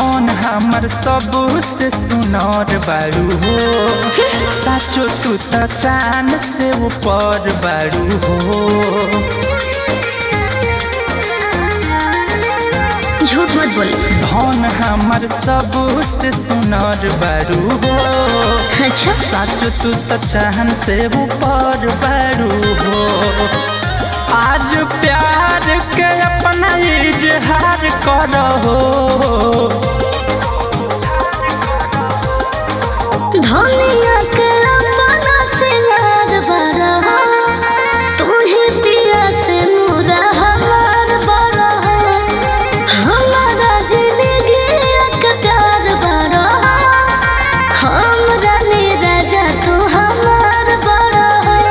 धन हमर सबसे सुनर बारू हो साचो तू त चान से ऊपर बारू हो झूठ मत बोले धन हमर सबसे सुनर बारू हो अच्छा साचो तू त चाहन से ऊपर बारू हो आज प्यार के अपना इजहार करो धनिया के अपना से याद बड़ा तू ही पिया से नूरा हमार बड़ा हमारा जिंदगी एक प्यार बड़ा हम जाने राजा तू हमार बड़ा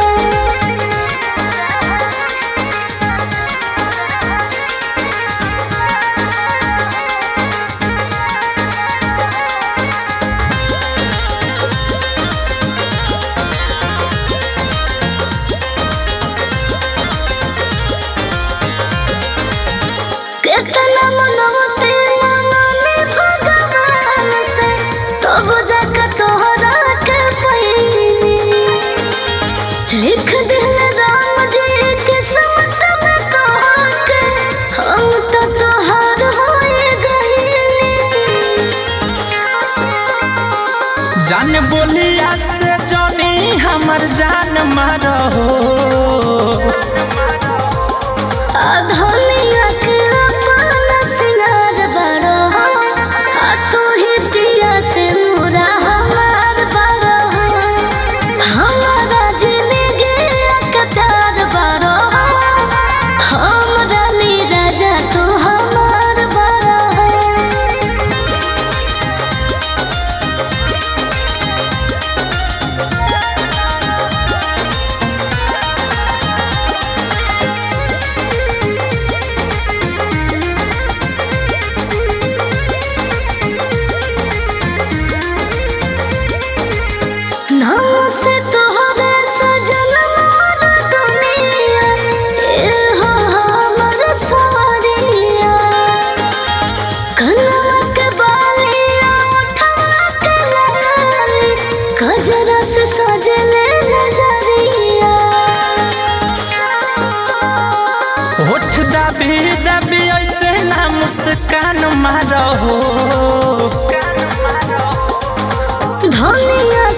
कितना मनवते मनने भगवान से तब जाके तोहरा के पहिनी लिख दिल राम जी किस्मत में कहा के हम तो तोहार होए गईनी जान बोलिया से जनी हमर जान मारो धनिया के अपना सिंगार बड़ा आ तू ही पिया से नूरा हमार बड़ा हमारा जिंदगी एक प्यार बड़ा हम रानी राजा तू हमार बड़ा नाम से तोहरे सजन मोर दुनिया ए हो हमर सारिया कनवा के बालिया उठवा के लगाली गजरा से सजले नजरिया होठ दबी दबी ऐसे ना मुस्कान मारो धनिया